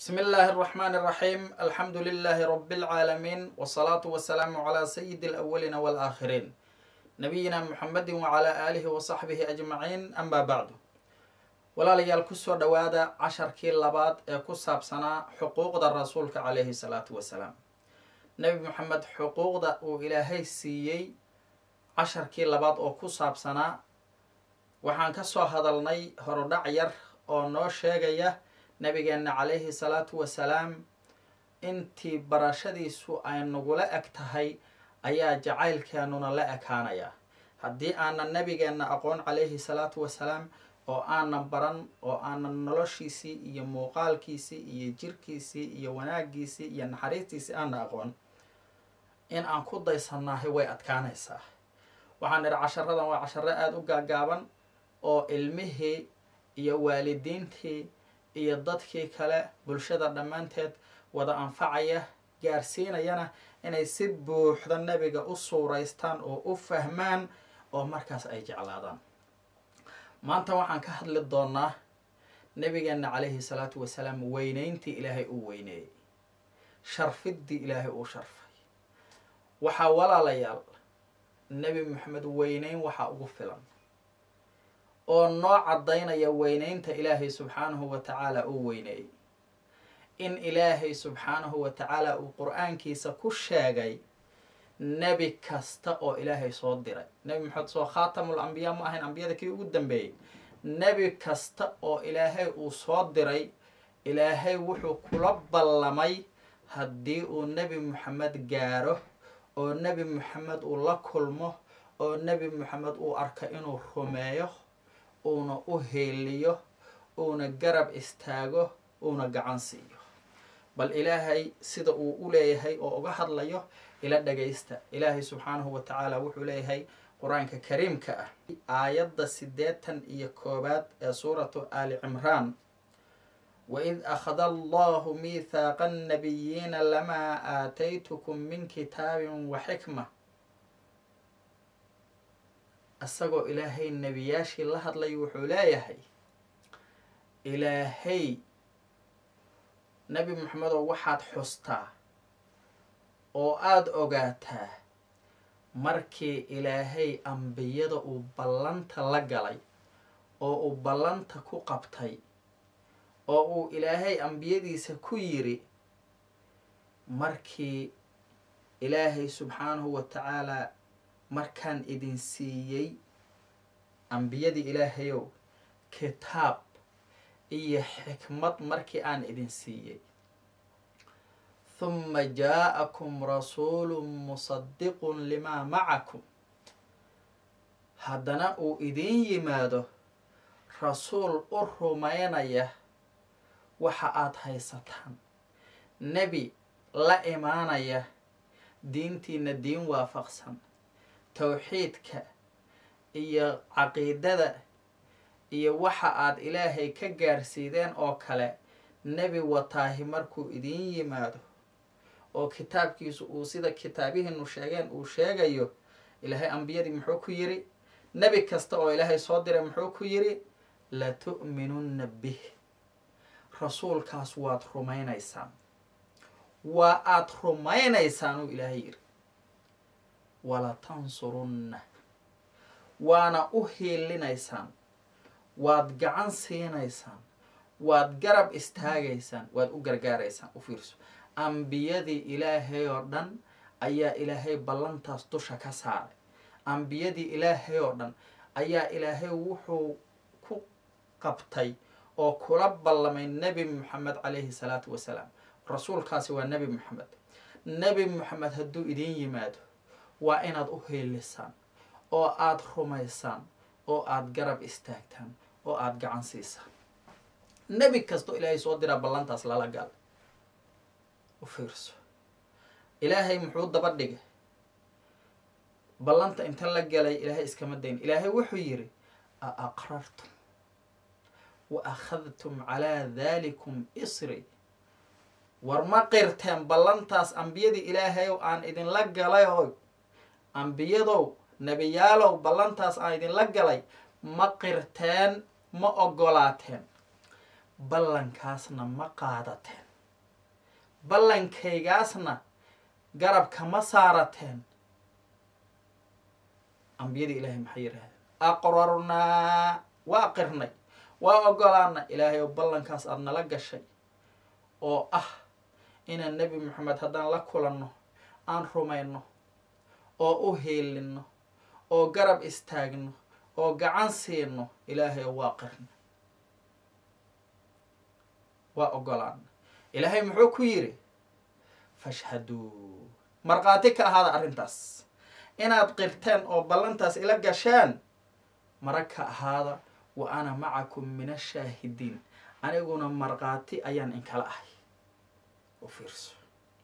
بسم الله الرحمن الرحيم الحمد لله رب العالمين والصلاة والسلام على سيد الأولين والآخرين نبينا محمد وعلى آله وصحبه أجمعين أما بعد walaalayaal kusoo dhowaada casharkii labaad ee ku saabsanaa xuquuqda rasuulka calayhi salaatu wasalaam nebi moxamed xuquuqda uu ilaahay siiyey casharkii labaad oo ku saabsanaa waxaan ka soo hadalnay horudhac yar oo noo sheegaya nabigeenna calayhi salaatu wasalaam intii barashadiisu ay nagula eg tahay ayaa jacaylkeenuna la ekaanaya haddii aanan nabigeenna aqoon calayhi salaatu wasalaam oo aanan baran oo aanan noloshiisii iyo muuqaalkiisii iyo jirkiisii iyo wanaagiisii iyo naxariistiisii aanan aqoon in aan ku daysannaahay way adkaanaysaa waxaan idhi casharadan waa casharo aada u gaagaaban oo ilmihii iyo waalidiintii iyo dadkii kale bulshada dhammaanteed wada anfacaya gaarsiinayana inay si buuxda nebiga u suuraystaan oo u fahmaan oo markaas ay jeclaadaan maanta waxaan ka hadli doonaa nabigeena calayhi salaatu wasalaam weyneyntii ilaahay uu weyneeyey sharfiddii ilaahay uu sharfay waxaa walaalayaal nebi moxamed weyneyn waxaa ugu filan oo noo caddaynaya weyneynta ilaahay subxaanahu wa tacaala uu weyneeyey in ilaahay subxaanahu wa tacaala uu qur-aankiisa ku sheegay nebi kasta oo ilaahay soo diray nebi maxamed soo khaatamul ambiyaa ma ahayn ambiyada kii ugu dambeeyey nebi kasta oo ilaahay uu soo diray ilaahay wuxuu kula ballamay haddii uu nebi moxamed gaaro oo nebi moxamed uu la kulmo oo nebi moxamed uu arko inuu rumeeyo uuna u heeliyo uuna garab istaago uuna gacan siiyo bal ilaahay sida uu u leeyahay oo uga hadlayo ila dhagaysta ilaahay subxaanahu wa tacaala wuxuu leeyahay qur-aanka kariimka ah aayadda siddeetan iyo koowaad ee suuratu aali cimraan waid akhada allahu miithaaqa annabiyiina lamaa aataytukum min kitaabin wa xikma isagoo ilaahay nebiyaashii la hadlay wuxuu leeyahay ilaahay nebi moxamedow waxaad xustaa oo aada ogaataa markii ilaahay ambiyada uu ballanta la galay oo uu ballanta ku qabtay oo uu ilaahay ambiyadiisa ku yiri markii ilaahay subxaanahu wa tacaalaa markaan idin siiyey ambiyadii ilaahayow kitaab iyo xikmad markii aan idin siiyey huma jaa-akum rasuulu musadiqun limaa macakum haddana uu idiin yimaado rasuul u rumaynaya waxa aada haysataan nebi la imaanaya diintiina diin waafaqsan towxiidka iyo caqiidada iyo waxa aad ilaahay ka gaarsiideen oo kale nebi wataahi markuu idiin yimaado oo kitaabkiisu uu sida kitaabihiinu sheegeen uu sheegayo ilaahay ambiyadii muxuu ku yiri nebi kasta oo ilaahay soo diray muxuu ku yiri latu'minunna bih rasuulkaas waad rumaynaysaan waa aada rumaynaysaan uu ilaahay yiri walatansurunna waana u hiilinaysaan waad gacan siinaysaan waad garab istaagaysaan waad u gargaaraysaan u fiirso ambiyadii ilaahay oo dhan ayaa ilaahay ballantaas dusha ka saaray ambiyadii ilaahay oo dhan ayaa ilaahay wuxuu ku qabtay oo kula ballamay nebi moxamed calayhi salaatu wasalaam rasuulkaasi waa nebi moxamed nebi moxamed hadduu idiin yimaado waa inaad u hiilisaan oo aada rumaysaan oo aada garab istaagtaan oo aada gacan siisaan nebi kastoo ilaahay soo diraa ballantaas lala gal u fiirso ilaahay muxuu daba dhigay ballanta inta la galay ilaahay iskama dayn ilaahay wuxuu yidhi a aqrartum wa akhadtum calaa daalikum isri war ma qirteen ballantaas ambiyadii ilaahayow aan idinla galay oo ambiyadow nebiyaalow ballantaas aan idinla galay ma qirteen ma ogolaateen ballankaasna ma qaadateen ballankaygaasna garab kama saarateen ambiyadii ilaahay maxay yidhahdeen aqrarnaa waa qirnay waa ogolaana ilaahay oo ballankaas aada nala gashay oo ah inaan nebi moxamed haddaan la kulanno aan rumayno oo u hiilinno oo garab istaagno oo gacan siino ilaahay oo waa qirna waa ogolaana ilaahay muxuu ku yidhi fashhaduu markhaati ka ahaada arrintaas inaad qirteen oo ballantaas ila gasheen mara ka ahaada wa ana macakum min ashaahidiin aniguna markhaati ayaan inkala ahay u fiirso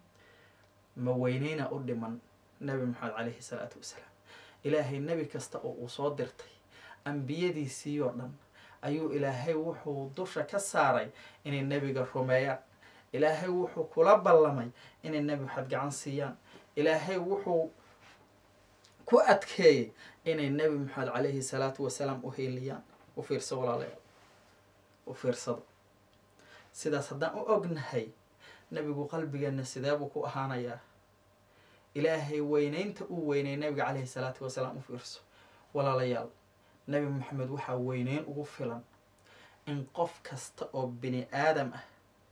ma weyneyna u dhiman nebi maxamed calayhi salaatu wasalaam ilaahay nebi kasta oo uu soo dirtay ambiyadiisii oo dhan ayuu ilaahay wuxuu dusha ka saaray inay nebiga rumeeyaan ilaahay wuxuu kula ballamay inay nebi maxamed gacan siiyaan ilaahay wuxuu ku adkeeyey inay nebi maxamed calayhi salaatu wasalaam u hiiliyaan u fiirso walaalayaal u fiirsado sidaas haddaan u ognahay nebigu qalbigeenna sidee buu ku ahaanayaa ilaahay weyneynta uu weynay nebiga calayhi salaatu wasalaam u fiirso walaalayaal nebi maxamed waxaa weyneyn ugu filan in qof kasta oo bini aadam ah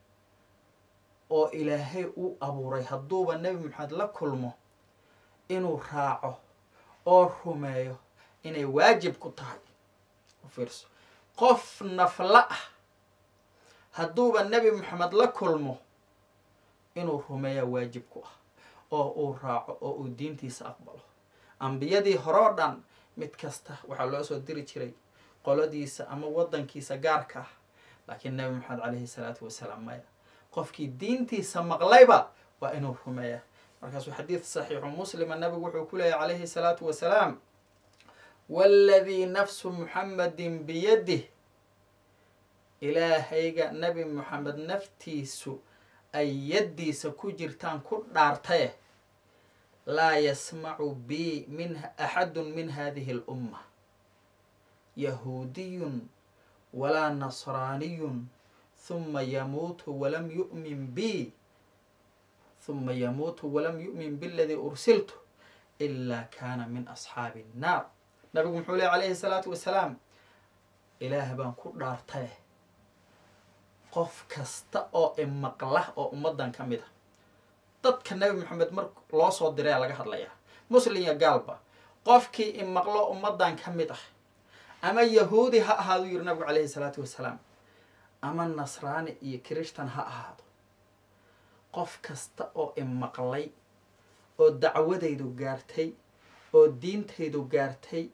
oo ilaahay uu abuuray hadduuba nebi maxamed la kulmo inuu raaco oo rumeeyo inay waajib ku tahay u fiirso qof nafla ah hadduuba nebi maxamed la kulmo inuu rumeeyaa waajib ku ah oo uu raaco oo uu diintiisa aqbalo ambiyadii horeo dhan mid kasta waxaa loo soo diri jiray qoladiisa ama waddankiisa gaarka ah laakiin nebi maxamed calayhi salaatu wasalaam maya qofkii diintiisa maqlayba waa inuu rumeeyaa markaasuu xadiid saxiixu muslima nabigu wuxuu ku leeyahy calayhi salaatu wasalaam waaladii nafsu muxammadin biyadih ilaahayga nebi moxamed naftiisu ay yaddiisa ku jirtaan ku dhaartaye laa yasmacu bi min axadun min hadihi alumma yahuudiyun walaa nasraaniyun huma yamuutu walam yu'min bi huma yamuutu walam yu'min biladii ursiltu ilaa kaana min asxaabi annaar nabigu muxuu ley calayhi salaatu wasalaam ilaah baan ku dhaartaye qof kasta oo imaqla oo ummaddan ka mid a dadka nebi maxamed mar loo soo diraya laga hadlayaa muslim iyo gaalba qofkii imaqlo ummaddan ka mid ah ama yahuudi ha ahaaduu yiri nabigu calayhi salaatu wasalaam ama nasraani iyo kirishtan ha ahaado qof kasta oo imaqlay oo dacwadaydu gaartay oo diintaydu gaartay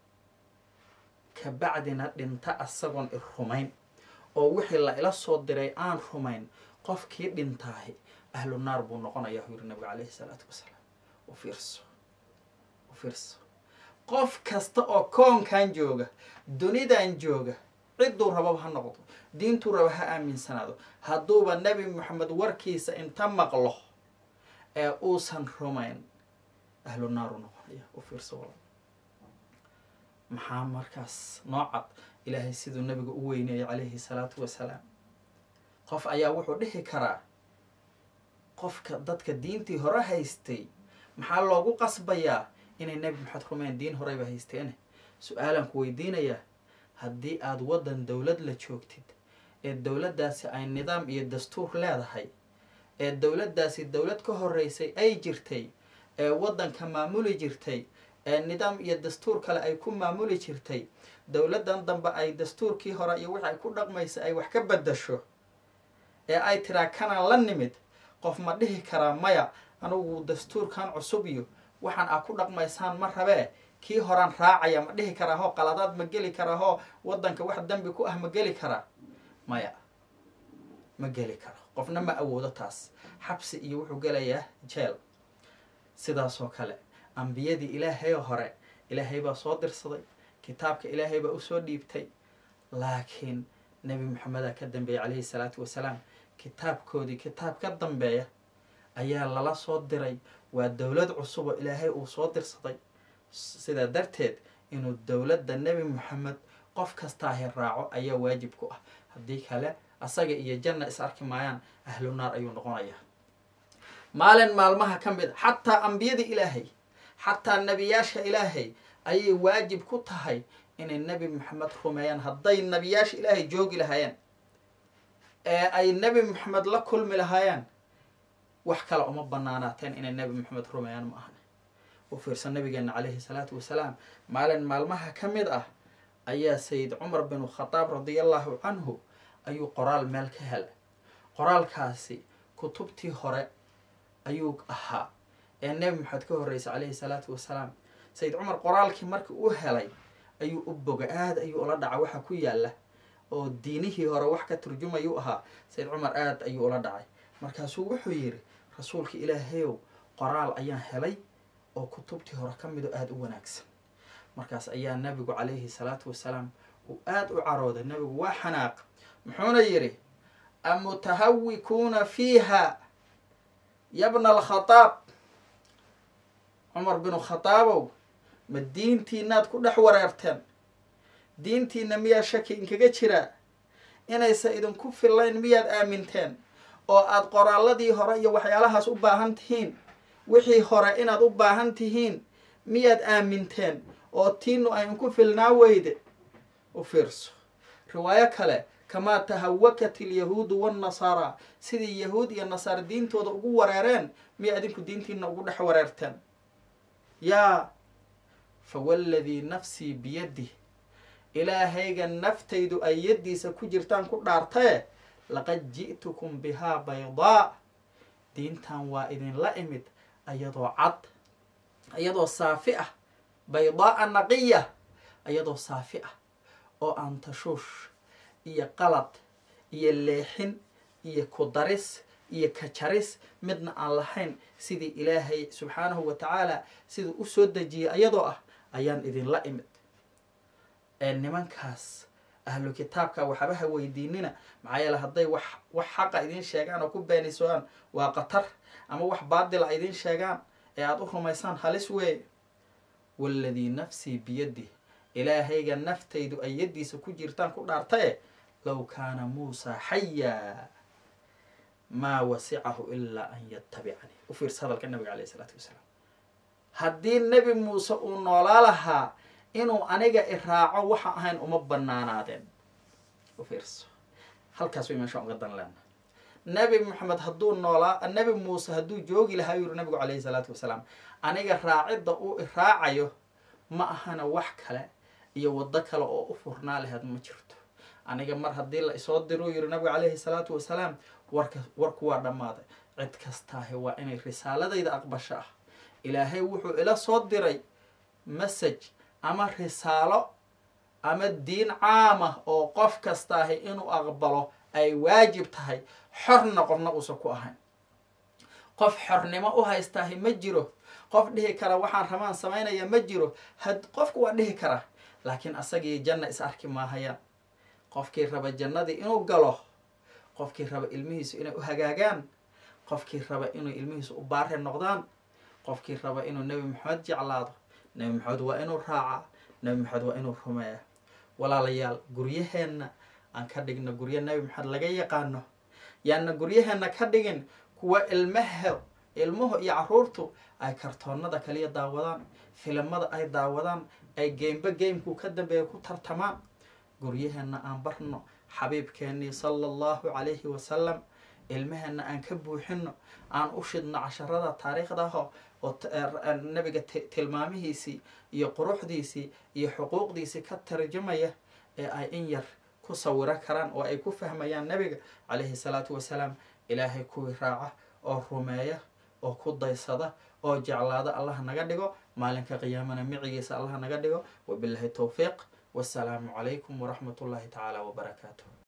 kabacdina dhinta asagoon i rumayn oo wixii la ila soo diray aan rumayn qofkii dhintaahi ahlu naar buu noqonayaa u yiri nabiga calayhi salaatu wasalaam u fiirso u fiirso qof kasta oo koonkan jooga dunidan jooga cidduu rababa ha noqdo diintuu raba ha aaminsanaado hadduuba nebi moxamed warkiisa inta maqlo ee uusan rumayn ahlu naaru noqonaya u fiirso wala maxaa markaas noocad ilaahay siduu nabiga u weyneeyay calayhi salaatu wasalaam qof ayaa wuxuu dhihi karaa qofka dadka diintii hore haystay maxaa loogu qasbayaa inay nebi maxamed rumeyn diin horeyba haysteene su-aalaan ku weydiinayaa haddii aada waddan dowlad la joogtid ee dowladdaasi ay nidaam iyo dastuur leedahay ee dowladdaasi dowlad ka horeysay ay jirtay ee waddanka maamuli jirtay ee nidaam iyo dastuur kale ay ku maamuli jirtay dowladdan dambe ay dastuurkii hore iyo wixi ay ku dhaqmaysa ay wax ka bedasho ee ay tiraa kanaan la nimid qof ma dhihi karaa maya anugu dastuurkan cusub iyo waxaan aa ku dhaqmaysaan ma rabee kii horaan raacaya ma dhihi karaa hoo qaladaad ma geli karaa hoo waddanka wax dembi ku ah ma geli karaa maya ma geli karo qofna ma awoodo taas xabsi iyo wuxuu gelayaa jeel sidaasoo kale ambiyadii ilaahay hore ilaahay baa soo dirsaday kitaabka ilaahay baa usoo dhiibtay laakiin nebi maxamedaa ka dambeeyay calayhi salaatu wasalaam kitaabkoodii kitaab ka dambeeya ayaa lala soo diray waa dowlad cusub oo ilaahay uu soo dirsaday sidaa darteed inuu dowladda nebi moxamed qof kastaahi raaco ayaa waajib ku ah haddii kale asaga iyo janna is arki maayaan ahlu naar ayuu noqonayaa maalin maalmaha ka mid a xataa ambiyada ilaahay xataa nebiyaasha ilaahay ayay waajib ku tahay inay nebi maxamed rumeeyaan hadday nebiyaasha ilaahay joogi lahaayeen ee ay nebi maxamed la kulmi lahaayeen wax kale uma banaanaateen inay nebi maxamed rumeeyaan ma ahne u fiirsan nabigeena calayhi salaatu wasalaam maalin maalmaha ka mid ah ayaa sayid cumar binu khadaab radiallahu canhu ayuu qoraal meel ka helay qoraalkaasi kutubtii hore ayuu ahaa ee nebi maxamed ka horreysay calayhi salaatu wasalaam sayid cumar qoraalkii markii uu helay ayuu u boga aada ayuu ula dhaca waxa ku yaalla oo diinihii hore wax ka turjumayuu ahaa sayid cumar aada ayuu ula dhacay markaasuu wuxuu yidhi rasuulka ilaahayow qoraal ayaan helay oo kutubtii hore ka mido aada u wanaagsan markaas ayaa nabigu calayhi salaatu wasalaam uu aada u carooday nabigu waa xanaaq muxuuna yidhi amutahawikuuna fiiha yabna alkhadaab cumar binu khadaabow ma diintiinaad ku dhex wareerteen diintiina miyaa shaki inkaga jiraa inaysa idinku fillayn miyaad aaminteen oo aada qoraalladii hore iyo waxyaalahaas u baahan tihiin wixii hore inaad u baahan tihiin miyaad aaminteen oo tiinu ay inku filnaa weyde u fiirso riwaayo kale kamaa tahawakat ilyahuudu waannasaaraa sidii yahuud iyo nasaara diintooda ugu wareereen miyaa idinku diintiina ugu dhex wareerteen yaa fawalladii nafsii biyadih ilaahayga naftaydu ay yaddiisa ku jirtaan ku dhaartaye laqad ji'tukum bihaa baydaa diintan waa idinla imid ayadoo cad ayadoo saafi ah baydaaa naqiya ayadoo saafi ah oo aan tashuush iyo qalad iyo leexin iyo kudaris iyo kajaris midna aan lahayn sidii ilaahay subxaanahu wa tacaala siduu u soo dejiyay ayadoo ah ayaan idinla imid ee nimankaas ahlu kitaabka waxba ha weydiinina maxaa yeele hadday wax wax xaqa idiin sheegaan oo ku beenisaan waa qatar ama wax baadila idiin sheegaan ee aada u rumaysaan halis weeye waaladii nafsii biyadih ilaahayga naftaydu ay yaddiisa ku jirtaan ku dhaartaye low kaana muusaa xayaa maa wasicahu ilaa an yatabicanii u fiirsa hadalka nabiga alayh isalaatu wasalaam haddii nebi muuse uu noolaa lahaa inuu aniga iraaco waxa ahayn uma banaanaadeen u fiirso halkaas way meeshaan uga dan leena nebi moxamed hadduu noolaa nebi muuse hadduu joogi lahaa yuri nabigu calayhi salaatu wasalaam aniga raacidda uu iraacayo ma ahana wax kale iyo waddo kale oo u furnaa laheed ma jirto aniga mar haddii la isoo diruu yiri nabigu calayhi salaatu wasalaam warka warku waa dhammaaday cid kastaahi waa inay risaaladayda aqbasho ah ilaahay wuxuu ila soo diray message ama risaalo ama diin caamah oo qof kastaahi inuu aqbalo ay waajib tahay xorna qofna uusan ku ahayn qof xornimo u haystaahi ma jiro qof dhihi kara waxaan rabaan samaynaya ma jiro had qofku waa dhihi kara laakiin asagii janna is arki maahayaan qofkii raba jannadii inuu galo qofkii raba ilmihiisu inay u hagaagaan qofkii raba inuu ilmihiisu u baare noqdaan qofkii raba inuu nebi maxamed jeclaado nebi maxamed waa inuu raacaa nebi maxamed waa inuu rumeeya walaalayaal guryaheenna aan ka dhigno guryo nebi maxamed laga yaqaano yaanna guryaheenna ka dhigin kuwa ilmaha ilmuhu iyo caruurtu ay kartoonada kaliya daawadaan filimada ay daawadaan ay geymba geymku ka dambeeya ku tartamaan guryaheenna aan barno xabiibkeennii sala allahu calayhi wasalam ilmaheenna aan ka buuxino aan u shidno casharada taariikhdaho oo nabiga tilmaamihiisii iyo quruxdiisii iyo xuquuqdiisii ka tarjamaya ee ay in yar ku sawiro karaan oo ay ku fahmayaan nabiga calayhi salaatu wasalaam ilaahay kuwii raaca oo rumeeya oo ku daysada oo jeclaada allah naga dhigo maalinka qiyaamana micigiisa allah naga dhigo wabilahi towfiiq wasalaamu calaykum waraxmat ullahi tacaala wabarakaatuh